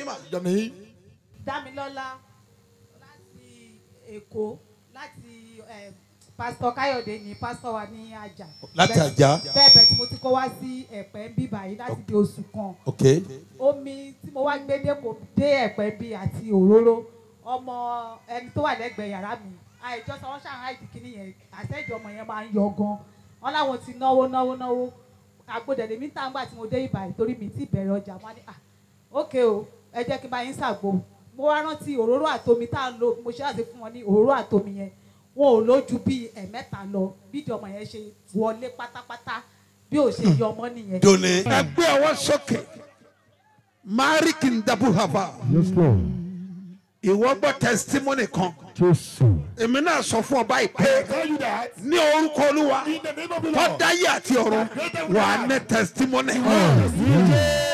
yín mà your name. Dámilọ́lá láti Èkó láti eh, pásítọ̀ Káyọ̀dé ní pásítọ̀ wa ní Àjà. Láti Bẹ́ẹ̀- Àjà. Bẹ́ẹ̀ bẹ́ẹ̀ tí mo ti kó wá sí Ẹ̀pẹ́ ń bí báyìí láti bí oṣù kan. ok Omi tí mo wá gbé dé kò dé Ẹ̀pẹ́ bí àti òróró. Ọmọ ẹni tó wà lẹ́gbẹ̀ẹ́ yàrá mi. Àìjọ sọ wọ́n ṣàǹhà ìdíkíní yẹn. Àtẹ́jọ ọmọ yẹn máa ń yọ gan. Wọ́n láwọn ti náwó náwó náwó. Àgbòdẹ̀dẹ̀ mi tà ń gbà tí mo dé ìbàyìí torí mi ti bẹ̀rẹ̀ ọjà. Wọ́n á ní à ókè o ẹ jẹ́ kí n bá yín ṣàgbo mo wá rántí òróró àtomi tá à ń lò mo ṣe àti fún wọn ní òróró àtomi yẹn wọn ò lójú bíi ẹ̀mẹ́ta lọ bí ìdí ọmọ yẹn ṣe wọlé pátápátá bí ò ṣe yọ ọmọ nìyẹn. doni. ẹgbẹ́ ọwọ́ sókè mari kì í dabu haba Yes, Lord. ìwọ gbọ́ testimony kan Jésù. èmi náà sọ fún ọ báyìí pé Tell you that. ní orúkọ olúwa In the name of the tó Lord. dáyé àti ọ̀run wà á ní testimony. Yes.